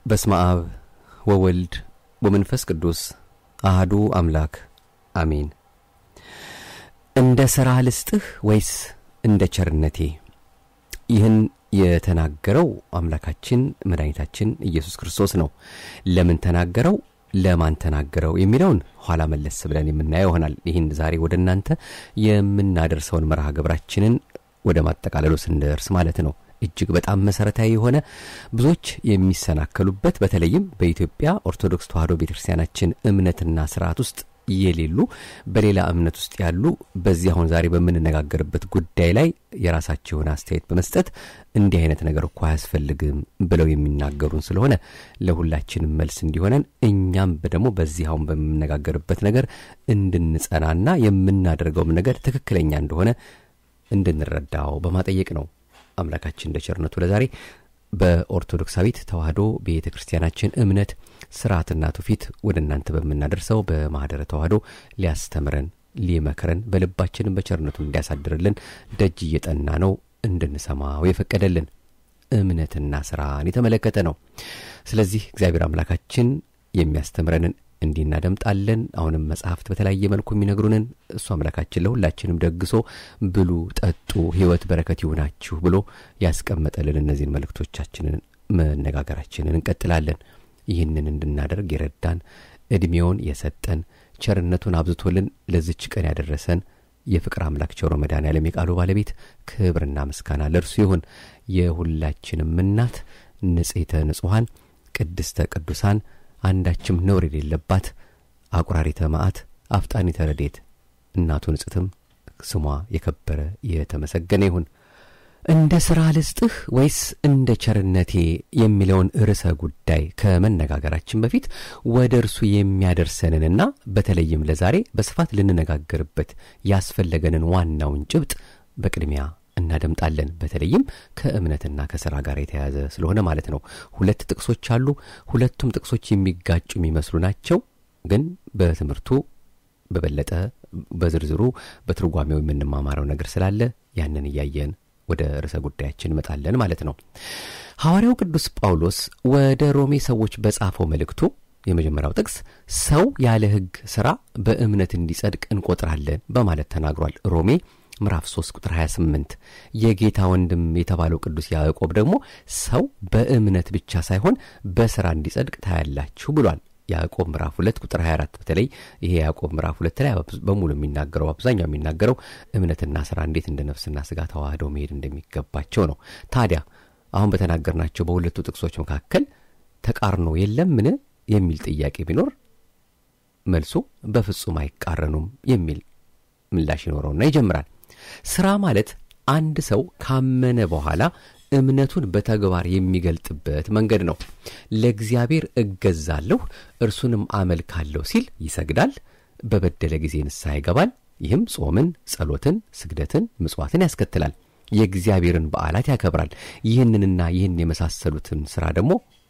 በስመ አብ ወወልድ ወመንፈስ ቅዱስ አህዱ አምላክ አሜን። እንደ ሥራ ልስጥህ ወይስ እንደ ቸርነቴ? ይህን የተናገረው አምላካችን መድኃኒታችን ኢየሱስ ክርስቶስ ነው። ለምን ተናገረው? ለማን ተናገረው? የሚለውን ኋላ መለስ ብለን የምናየው ይሆናል። ይህን ዛሬ ወደ እናንተ የምናደርሰውን መርሃ ግብራችንን ወደ ማጠቃለሉ ስንደርስ ማለት ነው። እጅግ በጣም መሰረታዊ የሆነ ብዙዎች የሚሰናከሉበት በተለይም በኢትዮጵያ ኦርቶዶክስ ተዋሕዶ ቤተክርስቲያናችን እምነትና ስርዓት ውስጥ የሌሉ በሌላ እምነት ውስጥ ያሉ በዚህ አሁን ዛሬ በምንነጋገርበት ጉዳይ ላይ የራሳቸውን አስተያየት በመስጠት እንዲህ አይነት ነገር እኮ አያስፈልግም ብለው የሚናገሩን ስለሆነ ለሁላችንም መልስ እንዲሆነን እኛም ደግሞ በዚህ አሁን በምንነጋገርበት ነገር እንድንጸናና የምናደርገውም ነገር ትክክለኛ እንደሆነ እንድንረዳው በማጠየቅ ነው። አምላካችን እንደ ቸርነቱ ለዛሬ በኦርቶዶክሳዊት ተዋሕዶ ቤተ ክርስቲያናችን እምነት ስርዓትና ትውፊት ወደ እናንተ በምናደርሰው በማኅደረ ተዋሕዶ ሊያስተምረን ሊመክረን በልባችንም በቸርነቱ እንዲያሳድርልን ደጅ እየጠና ነው እንድንሰማው የፈቀደልን እምነትና ስራን የተመለከተ ነው። ስለዚህ እግዚአብሔር አምላካችን የሚያስተምረንን እንዲህ እናደምጣለን። አሁንም መጽሐፍት በተለያየ መልኩ የሚነግሩንን እሱ አምላካችን ለሁላችንም ደግሶ ብሉ፣ ጠጡ፣ ሕይወት በረከት ይሁናችሁ ብሎ ያስቀመጠልን እነዚህን መልእክቶቻችንን መነጋገራችንን እንቀጥላለን። ይህንን እንድናደርግ የረዳን ዕድሜውን የሰጠን ቸርነቱን አብዝቶልን ለዝች ቀን ያደረሰን የፍቅር አምላክ ቸሮ መድኃኔዓለም የቃሉ ባለቤት ክብርና ምስጋና ለእርሱ ይሁን። የሁላችንም እናት ንጽሕተ ንጹሐን ቅድስተ ቅዱሳን አንዳችም ነውር የሌለባት አቁራሪተ መዓት አፍጣኒተ ረድኤት እናቱ ንጽሕትም ስሟ የከበረ የተመሰገነ ይሁን። እንደ ሥራ ልስጥህ ወይስ እንደ ቸርነቴ የሚለውን ርዕሰ ጉዳይ ከመነጋገራችን በፊት ወደ እርሱ የሚያደርሰንንና በተለይም ለዛሬ በስፋት ልንነጋገርበት ያስፈለገንን ዋናውን ጭብጥ በቅድሚያ እናደምጣለን። በተለይም ከእምነትና ከሥራ ጋር የተያያዘ ስለሆነ ማለት ነው። ሁለት ጥቅሶች አሉ። ሁለቱም ጥቅሶች የሚጋጩ የሚመስሉ ናቸው። ግን በትምህርቱ በበለጠ በዝርዝሩ በትርጓሜው የምንማማረው ነገር ስላለ ያንን እያየን ወደ ርዕሰ ጉዳያችን እንመጣለን ማለት ነው። ሐዋርያው ቅዱስ ጳውሎስ ወደ ሮሜ ሰዎች በጻፈው መልእክቱ የመጀመሪያው ጥቅስ ሰው ያለ ሕግ ሥራ በእምነት እንዲጸድቅ እንቆጥራለን በማለት ተናግሯል። ሮሜ ምዕራፍ 3 ቁጥር 28 የጌታ ወንድም የተባለው ቅዱስ ያዕቆብ ደግሞ ሰው በእምነት ብቻ ሳይሆን በሥራ እንዲጸድቅ ታያላችሁ ብሏል። ያዕቆብ ምዕራፍ 2 ቁጥር 24 በተለይ ይሄ ያዕቆብ ምዕራፍ 2 ላይ በሙሉ የሚናገረው አብዛኛው የሚናገረው እምነትና ሥራ እንዴት እንደ ነፍስና ሥጋ ተዋህደው መሄድ እንደሚገባቸው ነው። ታዲያ አሁን በተናገርናቸው በሁለቱ ጥቅሶች መካከል ተቃርኖ የለምን የሚል ጥያቄ ቢኖር መልሱ በፍጹም አይቃረኑም የሚል ምላሽ ይኖረውና ይጀምራል። ሥራ ማለት አንድ ሰው ካመነ በኋላ እምነቱን በተግባር የሚገልጥበት መንገድ ነው። ለእግዚአብሔር እገዛለሁ እርሱንም አመልካለሁ ሲል ይሰግዳል። በበደለ ጊዜ ንስሐ ይገባል። ይህም ጾምን፣ ጸሎትን፣ ስግደትን፣ ምጽዋትን ያስከትላል። የእግዚአብሔርን በዓላት ያከብራል። ይህንንና ይህን የመሳሰሉትን ሥራ ደግሞ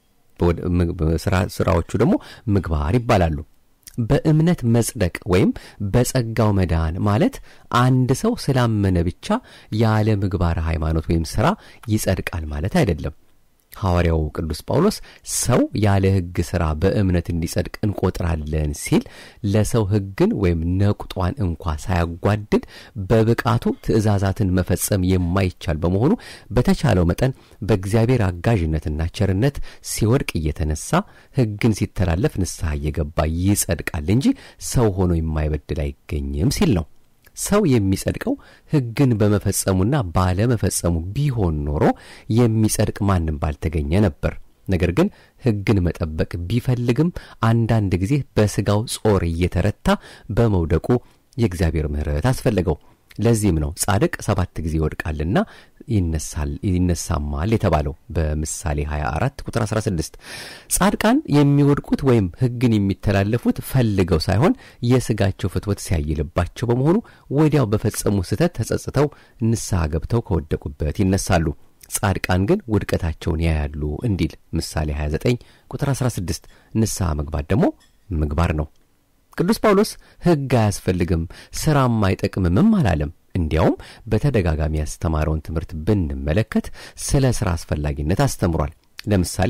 ሥራዎቹ ደግሞ ምግባር ይባላሉ። በእምነት መጽደቅ ወይም በጸጋው መዳን ማለት አንድ ሰው ስላመነ ብቻ ያለ ምግባር ሃይማኖት ወይም ሥራ ይጸድቃል ማለት አይደለም። ሐዋርያው ቅዱስ ጳውሎስ ሰው ያለ ሕግ ሥራ በእምነት እንዲጸድቅ እንቆጥራለን ሲል ለሰው ሕግን ወይም ነቁጧን እንኳ ሳያጓድል በብቃቱ ትእዛዛትን መፈጸም የማይቻል በመሆኑ በተቻለው መጠን በእግዚአብሔር አጋዥነትና ቸርነት ሲወድቅ እየተነሳ ሕግን ሲተላለፍ ንስሐ እየገባ ይጸድቃል እንጂ ሰው ሆኖ የማይበድል አይገኝም ሲል ነው። ሰው የሚጸድቀው ሕግን በመፈጸሙና ባለመፈጸሙ ቢሆን ኖሮ የሚጸድቅ ማንም ባልተገኘ ነበር። ነገር ግን ሕግን መጠበቅ ቢፈልግም አንዳንድ ጊዜ በሥጋው ጾር እየተረታ በመውደቁ የእግዚአብሔር ምሕረት አስፈለገው። ለዚህም ነው ጻድቅ ሰባት ጊዜ ይወድቃልና ይነሳማል የተባለው በምሳሌ 24 ቁጥር 16። ጻድቃን የሚወድቁት ወይም ሕግን የሚተላለፉት ፈልገው ሳይሆን የሥጋቸው ፍትወት ሲያይልባቸው በመሆኑ ወዲያው በፈጸሙ ስህተት ተጸጽተው ንስሐ ገብተው ከወደቁበት ይነሳሉ። ጻድቃን ግን ውድቀታቸውን ያያሉ እንዲል ምሳሌ 29 ቁጥር 16። ንስሐ መግባት ደግሞ ምግባር ነው። ቅዱስ ጳውሎስ ሕግ አያስፈልግም ሥራም አይጠቅምምም አላለም። እንዲያውም በተደጋጋሚ ያስተማረውን ትምህርት ብንመለከት ስለ ሥራ አስፈላጊነት አስተምሯል። ለምሳሌ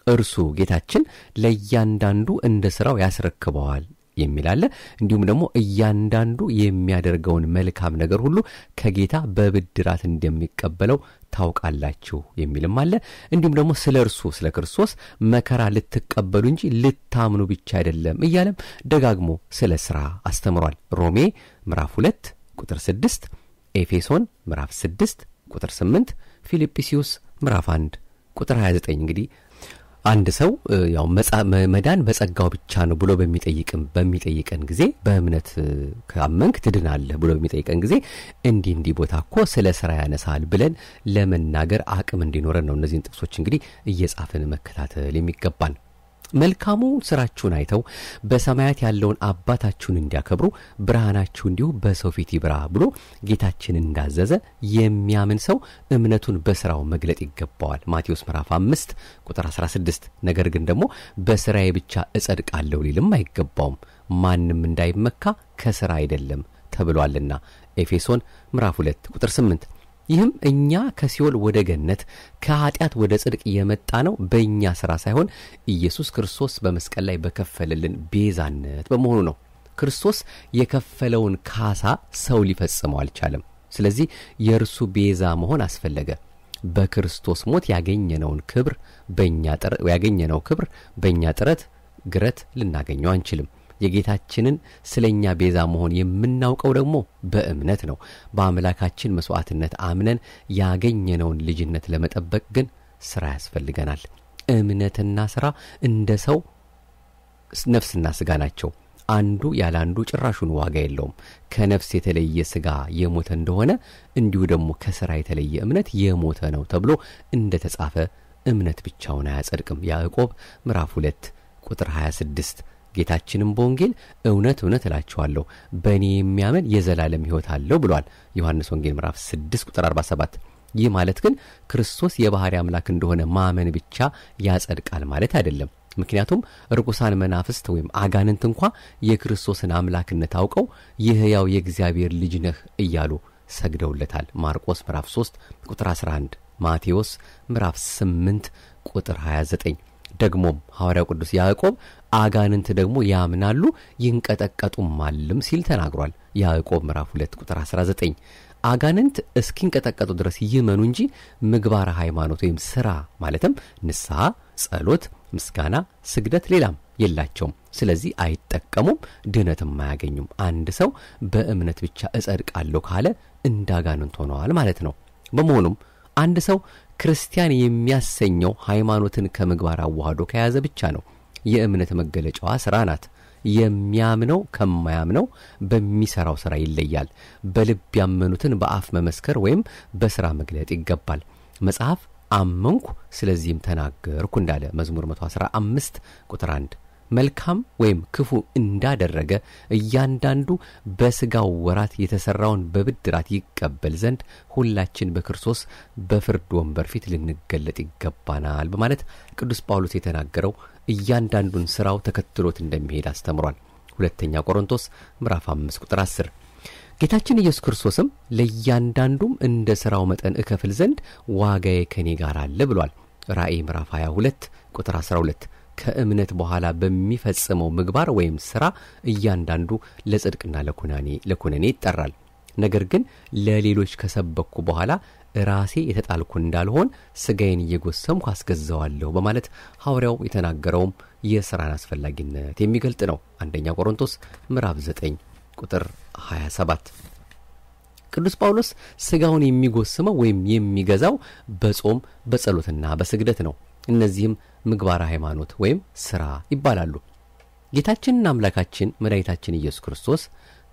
እርሱ ጌታችን ለእያንዳንዱ እንደ ሥራው ያስረክበዋል የሚል አለ። እንዲሁም ደግሞ እያንዳንዱ የሚያደርገውን መልካም ነገር ሁሉ ከጌታ በብድራት እንደሚቀበለው ታውቃላችሁ የሚልም አለ። እንዲሁም ደግሞ ስለ እርሱ ስለ ክርስቶስ መከራ ልትቀበሉ እንጂ ልታምኑ ብቻ አይደለም እያለም ደጋግሞ ስለ ሥራ አስተምሯል። ሮሜ ምዕራፍ 2 ቁጥር 6፣ ኤፌሶን ምዕራፍ 6 ቁጥር 8፣ ፊልጵስዩስ ምዕራፍ 1 ቁጥር 29 እንግዲህ አንድ ሰው ያው መዳን በጸጋው ብቻ ነው ብሎ በሚጠይቅም በሚጠይቀን ጊዜ በእምነት ካመንክ ትድናለህ ብሎ በሚጠይቀን ጊዜ እንዲህ እንዲህ ቦታ እኮ ስለ ስራ ያነሳል ብለን ለመናገር አቅም እንዲኖረን ነው እነዚህን ጥቅሶች እንግዲህ እየጻፍን መከታተል የሚገባን። መልካሙ ስራችሁን አይተው በሰማያት ያለውን አባታችሁን እንዲያከብሩ ብርሃናችሁ እንዲሁ በሰው ፊት ይብራ ብሎ ጌታችን እንዳዘዘ የሚያምን ሰው እምነቱን በስራው መግለጥ ይገባዋል። ማቴዎስ ምዕራፍ አምስት ቁጥር 16 ነገር ግን ደግሞ በስራዬ ብቻ እጸድቃለሁ ሊልም አይገባውም፣ ማንም እንዳይመካ ከስራ አይደለም ተብሏልና ኤፌሶን ምዕራፍ 2 ቁጥር 8 ይህም እኛ ከሲኦል ወደ ገነት ከኀጢአት ወደ ጽድቅ የመጣ ነው በእኛ ሥራ ሳይሆን ኢየሱስ ክርስቶስ በመስቀል ላይ በከፈለልን ቤዛነት በመሆኑ ነው። ክርስቶስ የከፈለውን ካሳ ሰው ሊፈጽመው አልቻለም። ስለዚህ የእርሱ ቤዛ መሆን አስፈለገ። በክርስቶስ ሞት ያገኘነውን ክብር በእኛ ያገኘነው ክብር በእኛ ጥረት ግረት ልናገኘው አንችልም። የጌታችንን ስለ እኛ ቤዛ መሆን የምናውቀው ደግሞ በእምነት ነው። በአምላካችን መሥዋዕትነት አምነን ያገኘነውን ልጅነት ለመጠበቅ ግን ሥራ ያስፈልገናል። እምነትና ሥራ እንደ ሰው ነፍስና ሥጋ ናቸው። አንዱ ያለ አንዱ ጭራሹን ዋጋ የለውም። ከነፍስ የተለየ ሥጋ የሞተ እንደሆነ እንዲሁ ደግሞ ከሥራ የተለየ እምነት የሞተ ነው ተብሎ እንደ ተጻፈ እምነት ብቻውን አያጸድቅም። ያዕቆብ ምዕራፍ 2 ቁጥር 26 ጌታችንም በወንጌል እውነት እውነት እላችኋለሁ በእኔ የሚያምን የዘላለም ሕይወት አለው ብሏል። ዮሐንስ ወንጌል ምዕራፍ 6 ቁጥር 47። ይህ ማለት ግን ክርስቶስ የባሕሪ አምላክ እንደሆነ ማመን ብቻ ያጸድቃል ማለት አይደለም። ምክንያቱም ርኩሳን መናፍስት ወይም አጋንንት እንኳ የክርስቶስን አምላክነት አውቀው የሕያው የእግዚአብሔር ልጅ ነህ እያሉ ሰግደውለታል። ማርቆስ ምዕራፍ 3 ቁጥር 11፣ ማቴዎስ ምዕራፍ 8 ቁጥር 29 ደግሞም ሐዋርያው ቅዱስ ያዕቆብ አጋንንት ደግሞ ያምናሉ ይንቀጠቀጡማልም ሲል ተናግሯል። ያዕቆብ ምዕራፍ 2 ቁጥር 19 አጋንንት እስኪንቀጠቀጡ ድረስ ይመኑ እንጂ ምግባረ ሃይማኖት ወይም ሥራ ማለትም ንስሐ፣ ጸሎት፣ ምስጋና፣ ስግደት ሌላም የላቸውም። ስለዚህ አይጠቀሙም፣ ድህነትም አያገኙም። አንድ ሰው በእምነት ብቻ እጸድቃለሁ ካለ እንደ አጋንንት ሆነዋል ማለት ነው። በመሆኑም አንድ ሰው ክርስቲያን የሚያሰኘው ሃይማኖትን ከምግባር አዋህዶ ከያዘ ብቻ ነው። የእምነት መገለጫዋ ሥራ ናት። የሚያምነው ከማያምነው በሚሠራው ሥራ ይለያል። በልብ ያመኑትን በአፍ መመስከር ወይም በሥራ መግለጥ ይገባል። መጽሐፍ አመንኩ ስለዚህም ተናገርኩ እንዳለ መዝሙር 115 ቁጥር 1 መልካም ወይም ክፉ እንዳደረገ እያንዳንዱ በሥጋው ወራት የተሠራውን በብድራት ይቀበል ዘንድ ሁላችን በክርስቶስ በፍርድ ወንበር ፊት ልንገለጥ ይገባናል በማለት ቅዱስ ጳውሎስ የተናገረው እያንዳንዱን ሥራው ተከትሎት እንደሚሄድ አስተምሯል። ሁለተኛ ቆሮንቶስ ምዕራፍ 5 ቁጥር 10 ጌታችን ኢየሱስ ክርስቶስም ለእያንዳንዱም እንደ ሥራው መጠን እከፍል ዘንድ ዋጋዬ ከኔ ጋር አለ ብሏል። ራእይ ምዕራፍ 22 ቁጥር 12 ከእምነት በኋላ በሚፈጽመው ምግባር ወይም ሥራ እያንዳንዱ ለጽድቅና ለኩናኔ ለኩነኔ ይጠራል። ነገር ግን ለሌሎች ከሰበኩ በኋላ ራሴ የተጣልኩ እንዳልሆን ሥጋዬን እየጎሰምኩ አስገዛዋለሁ በማለት ሐዋርያው የተናገረውም የሥራን አስፈላጊነት የሚገልጥ ነው። አንደኛ ቆሮንቶስ ምዕራፍ 9 ቁጥር 27 ቅዱስ ጳውሎስ ሥጋውን የሚጎስመው ወይም የሚገዛው በጾም በጸሎትና በስግደት ነው። እነዚህም ምግባረ ሃይማኖት ወይም ሥራ ይባላሉ። ጌታችንና አምላካችን መድኃኒታችን ኢየሱስ ክርስቶስ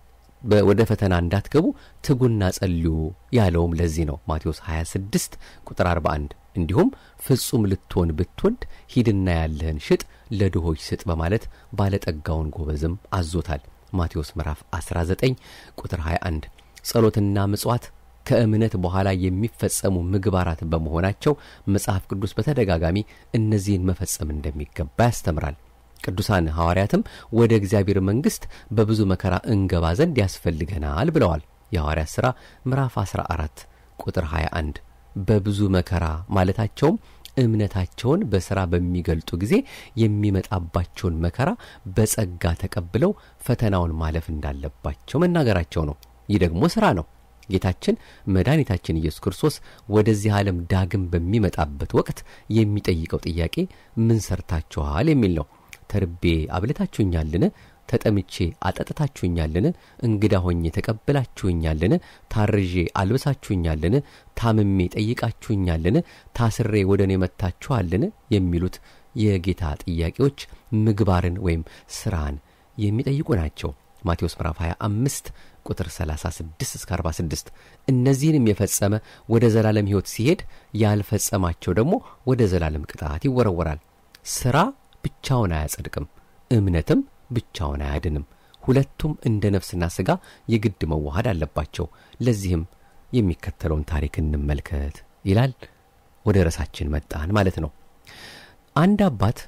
ወደ ፈተና እንዳትገቡ ትጉና ጸልዩ ያለውም ለዚህ ነው። ማቴዎስ 26 ቁጥር 41 እንዲሁም ፍጹም ልትሆን ብትወድ ሂድና ያለህን ሽጥ ለድሆች ስጥ በማለት ባለጠጋውን ጎበዝም አዞታል። ማቴዎስ ምዕራፍ 19 ቁጥር 21 ጸሎትና ምጽዋት ከእምነት በኋላ የሚፈጸሙ ምግባራት በመሆናቸው መጽሐፍ ቅዱስ በተደጋጋሚ እነዚህን መፈጸም እንደሚገባ ያስተምራል። ቅዱሳን ሐዋርያትም ወደ እግዚአብሔር መንግሥት በብዙ መከራ እንገባ ዘንድ ያስፈልገናል ብለዋል። የሐዋርያት ሥራ ምዕራፍ 14 ቁጥር 21 በብዙ መከራ ማለታቸውም እምነታቸውን በሥራ በሚገልጡ ጊዜ የሚመጣባቸውን መከራ በጸጋ ተቀብለው ፈተናውን ማለፍ እንዳለባቸው መናገራቸው ነው። ይህ ደግሞ ሥራ ነው። ጌታችን መድኃኒታችን ኢየሱስ ክርስቶስ ወደዚህ ዓለም ዳግም በሚመጣበት ወቅት የሚጠይቀው ጥያቄ ምን ሰርታችኋል የሚል ነው። ተርቤ አብልታችሁኛልን? ተጠምቼ አጠጥታችሁኛልን? እንግዳ ሆኜ ተቀብላችሁኛልን? ታርዤ አልብሳችሁኛልን? ታምሜ ጠይቃችሁኛልን? ታስሬ ወደ እኔ መጥታችኋልን? የሚሉት የጌታ ጥያቄዎች ምግባርን ወይም ሥራን የሚጠይቁ ናቸው። ማቴዎስ ምዕራፍ 25 ቁጥር 36 እስከ 46 እነዚህንም የፈጸመ ወደ ዘላለም ሕይወት ሲሄድ ያልፈጸማቸው ደግሞ ወደ ዘላለም ቅጣት ይወረወራል። ሥራ ብቻውን አያጸድቅም፣ እምነትም ብቻውን አያድንም። ሁለቱም እንደ ነፍስና ሥጋ የግድ መዋሃድ አለባቸው። ለዚህም የሚከተለውን ታሪክ እንመልከት ይላል። ወደ ርዕሳችን መጣን ማለት ነው። አንድ አባት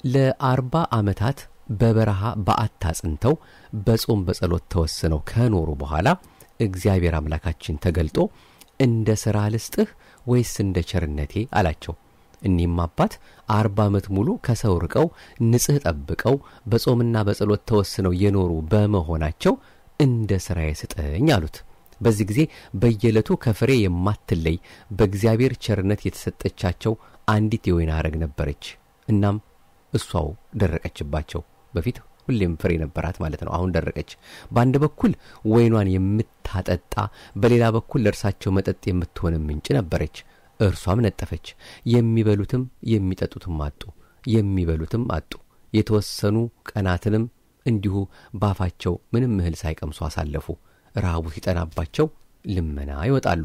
ለአርባ ዓመታት በበረሃ በዓት አጽንተው በጾም በጸሎት ተወስነው ከኖሩ በኋላ እግዚአብሔር አምላካችን ተገልጦ እንደ ሥራ ልስጥህ ወይስ እንደ ቸርነቴ አላቸው። እኒህም አባት አርባ ዓመት ሙሉ ከሰው ርቀው ንጽሕ ጠብቀው በጾምና በጸሎት ተወስነው የኖሩ በመሆናቸው እንደ ሥራዬ ስጠኝ አሉት። በዚህ ጊዜ በየዕለቱ ከፍሬ የማትለይ በእግዚአብሔር ቸርነት የተሰጠቻቸው አንዲት የወይን አረግ ነበረች። እናም እሷው ደረቀችባቸው። በፊት ሁሌም ፍሬ ነበራት ማለት ነው። አሁን ደረቀች። በአንድ በኩል ወይኗን የምታጠጣ፣ በሌላ በኩል ለእርሳቸው መጠጥ የምትሆን ምንጭ ነበረች። እርሷም ነጠፈች። የሚበሉትም የሚጠጡትም አጡ። የሚበሉትም አጡ። የተወሰኑ ቀናትንም እንዲሁ ባፋቸው ምንም እህል ሳይቀምሱ አሳለፉ። ረሃቡ ሲጠናባቸው ልመና ይወጣሉ።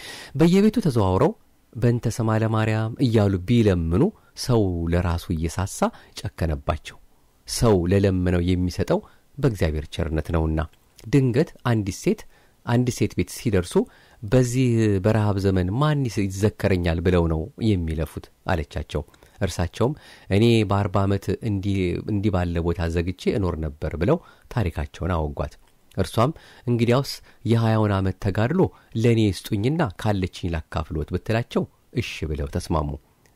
በየቤቱ ተዘዋውረው በእንተ ሰማ ለማርያም እያሉ ቢለምኑ ሰው ለራሱ እየሳሳ ጨከነባቸው። ሰው ለለመነው የሚሰጠው በእግዚአብሔር ቸርነት ነውና። ድንገት አንዲት ሴት አንዲት ሴት ቤት ሲደርሱ በዚህ በረሃብ ዘመን ማን ይዘከረኛል ብለው ነው የሚለፉት አለቻቸው። እርሳቸውም እኔ በአርባ ዓመት እንዲህ ባለ ቦታ ዘግቼ እኖር ነበር ብለው ታሪካቸውን አወጓት። እርሷም እንግዲያውስ የሀያውን ዓመት ተጋድሎ ለእኔ ስጡኝና ካለችኝ ላካፍሎት ብትላቸው እሺ ብለው ተስማሙ።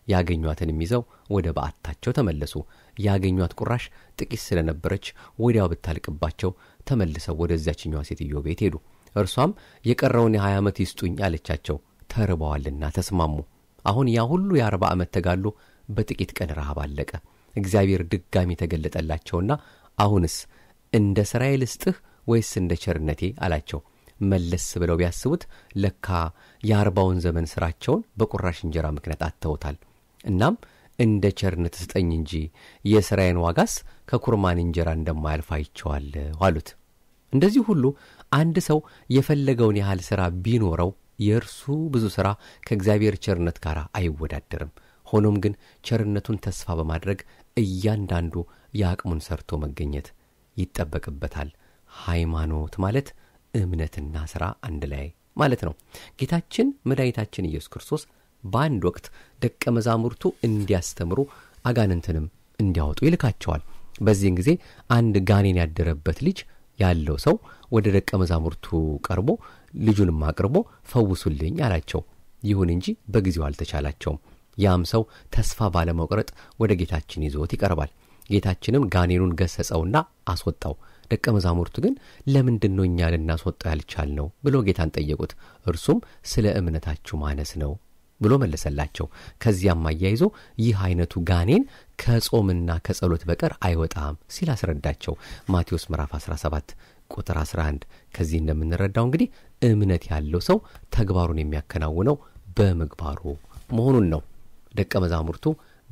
ያገኟትንም ይዘው ወደ በዓታቸው ተመለሱ። ያገኟት ቁራሽ ጥቂት ስለነበረች ወዲያው ብታልቅባቸው ተመልሰው ወደዚያችኛዋ ሴትዮ ቤት ሄዱ። እርሷም የቀረውን የሀያ ዓመት ይስጡኝ አለቻቸው። ተርበዋልና ተስማሙ። አሁን ያ ሁሉ የአርባ ዓመት ተጋድሎ በጥቂት ቀን ረሃብ አለቀ። እግዚአብሔር ድጋሚ ተገለጠላቸውና አሁንስ እንደ ሥራዬ ልስጥህ ወይስ እንደ ቸርነቴ አላቸው። መለስ ብለው ቢያስቡት ለካ የአርባውን ዘመን ሥራቸውን በቁራሽ እንጀራ ምክንያት አጥተውታል። እናም እንደ ቸርነት ስጠኝ እንጂ የሥራዬን ዋጋስ ከኩርማን እንጀራ እንደማያልፍ አይቼዋለሁ አሉት። እንደዚህ ሁሉ አንድ ሰው የፈለገውን ያህል ሥራ ቢኖረው የእርሱ ብዙ ሥራ ከእግዚአብሔር ቸርነት ጋር አይወዳደርም። ሆኖም ግን ቸርነቱን ተስፋ በማድረግ እያንዳንዱ የአቅሙን ሰርቶ መገኘት ይጠበቅበታል። ሃይማኖት ማለት እምነትና ሥራ አንድ ላይ ማለት ነው። ጌታችን መድኃኒታችን ኢየሱስ ክርስቶስ በአንድ ወቅት ደቀ መዛሙርቱ እንዲያስተምሩ አጋንንትንም እንዲያወጡ ይልካቸዋል። በዚህን ጊዜ አንድ ጋኔን ያደረበት ልጅ ያለው ሰው ወደ ደቀ መዛሙርቱ ቀርቦ ልጁንም አቅርቦ ፈውሱልኝ አላቸው። ይሁን እንጂ በጊዜው አልተቻላቸውም። ያም ሰው ተስፋ ባለመቁረጥ ወደ ጌታችን ይዞት ይቀርባል። ጌታችንም ጋኔኑን ገሰጸውና አስወጣው። ደቀ መዛሙርቱ ግን ለምንድን ነው እኛ ልናስወጣው ያልቻልነው ብሎ ጌታን ጠየቁት። እርሱም ስለ እምነታችሁ ማነስ ነው ብሎ መለሰላቸው። ከዚያም አያይዞ ይህ አይነቱ ጋኔን ከጾምና ከጸሎት በቀር አይወጣም ሲል አስረዳቸው። ማቴዎስ ምዕራፍ 17 ቁጥር 11። ከዚህ እንደምንረዳው እንግዲህ እምነት ያለው ሰው ተግባሩን የሚያከናውነው በምግባሩ መሆኑን ነው። ደቀ መዛሙርቱ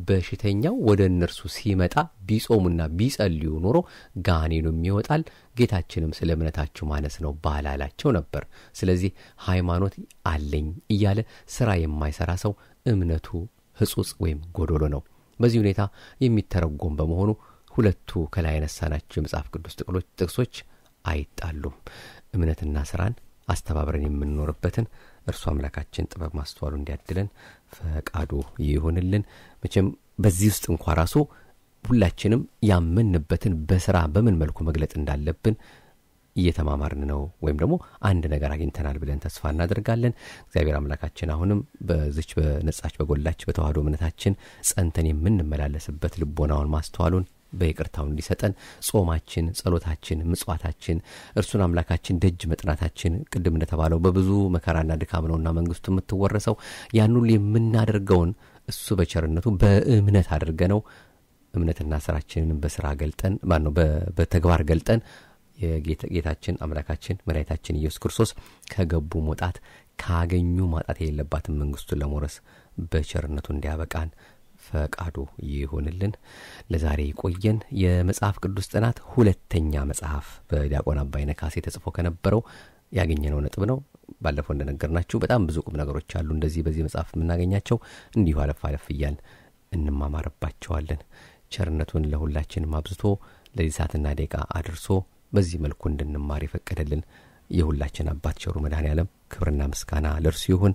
በሽተኛው ወደ እነርሱ ሲመጣ ቢጾሙና ቢጸልዩ ኖሮ ጋኔኑም ይወጣል፣ ጌታችንም ስለ እምነታችሁ ማነስ ነው ባላላቸው ነበር። ስለዚህ ሃይማኖት አለኝ እያለ ሥራ የማይሠራ ሰው እምነቱ ሕጹጽ ወይም ጎዶሎ ነው። በዚህ ሁኔታ የሚተረጎም በመሆኑ ሁለቱ ከላይ ያነሳናቸው የመጽሐፍ ቅዱስ ጥቅሶች አይጣሉም። እምነትና ሥራን አስተባብረን የምንኖርበትን እርሱ አምላካችን ጥበብ ማስተዋሉ እንዲያድለን ፈቃዱ ይሁንልን። መቼም በዚህ ውስጥ እንኳ ራሱ ሁላችንም ያመንበትን በስራ በምን መልኩ መግለጥ እንዳለብን እየተማማርን ነው ወይም ደግሞ አንድ ነገር አግኝተናል ብለን ተስፋ እናደርጋለን። እግዚአብሔር አምላካችን አሁንም በዚች በነጻች በጎላች በተዋህዶ እምነታችን ጸንተን የምንመላለስበት ልቦናውን ማስተዋሉን በይቅርታው እንዲሰጠን ጾማችን፣ ጸሎታችን፣ ምጽዋታችን እርሱን አምላካችን ደጅ መጥናታችን ቅድም እንደተባለው በብዙ መከራና ድካም ነውና መንግስቱ የምትወረሰው ያን ሁሉ የምናደርገውን እሱ በቸርነቱ በእምነት አድርገ ነው እምነትና ስራችንን በስራ ገልጠን ማነው በተግባር ገልጠን የጌታችን አምላካችን መድኃኒታችን ኢየሱስ ክርስቶስ ከገቡ መውጣት ካገኙ ማጣት የሌለባትን መንግስቱን ለመውረስ በቸርነቱ እንዲያበቃን ፈቃዱ ይሁንልን። ለዛሬ ቆየን። የመጽሐፍ ቅዱስ ጥናት ሁለተኛ መጽሐፍ በዲያቆን አባይነ ካሴ ተጽፎ ከነበረው ያገኘነው ነጥብ ነው። ባለፈው እንደነገርናችሁ በጣም ብዙ ቁም ነገሮች አሉ እንደዚህ በዚህ መጽሐፍ የምናገኛቸው እንዲሁ አለፍ አለፍ እያል እንማማርባቸዋለን። ቸርነቱን ለሁላችንም አብዝቶ ለዚህ ሰዓትና ደቂቃ አድርሶ በዚህ መልኩ እንድንማር የፈቀደልን የሁላችን አባት ቸሩ መድኃኔ ዓለም ክብርና ምስጋና ለእርሱ ይሁን።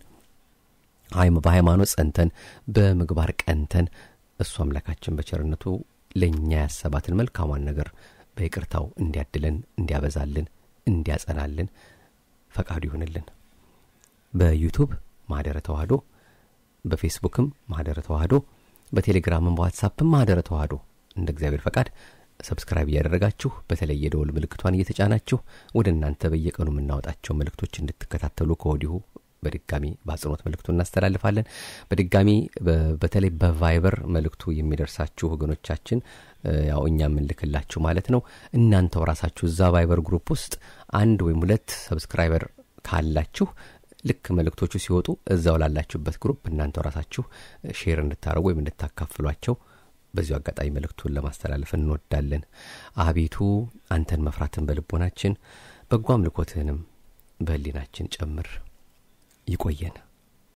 በሃይማኖት ጸንተን በምግባር ቀንተን እሱ አምላካችን በቸርነቱ ለእኛ ያሰባትን መልካሟን ነገር በይቅርታው እንዲያድለን፣ እንዲያበዛልን፣ እንዲያጸናልን ፈቃዱ ይሁንልን። በዩቱብ ማህደረ ተዋህዶ፣ በፌስቡክም ማህደረ ተዋህዶ፣ በቴሌግራምም በዋትሳፕም ማህደረ ተዋህዶ እንደ እግዚአብሔር ፈቃድ ሰብስክራይብ እያደረጋችሁ በተለይ የደወል ምልክቷን እየተጫናችሁ ወደ እናንተ በየቀኑ የምናወጣቸው መልእክቶች እንድትከታተሉ ከወዲሁ በድጋሚ በአጽንኦት መልእክቱ እናስተላልፋለን። በድጋሚ በተለይ በቫይበር መልእክቱ የሚደርሳችሁ ወገኖቻችን ያው እኛ የምንልክላችሁ ማለት ነው። እናንተው ራሳችሁ እዛ ቫይበር ግሩፕ ውስጥ አንድ ወይም ሁለት ሰብስክራይበር ካላችሁ ልክ መልእክቶቹ ሲወጡ እዛው ላላችሁበት ግሩፕ እናንተው ራሳችሁ ሼር እንድታደርጉ ወይም እንድታካፍሏቸው በዚሁ አጋጣሚ መልእክቱን ለማስተላለፍ እንወዳለን። አቤቱ አንተን መፍራትን በልቦናችን በጎ አምልኮትህንም በህሊናችን ጨምር። ይቆየን።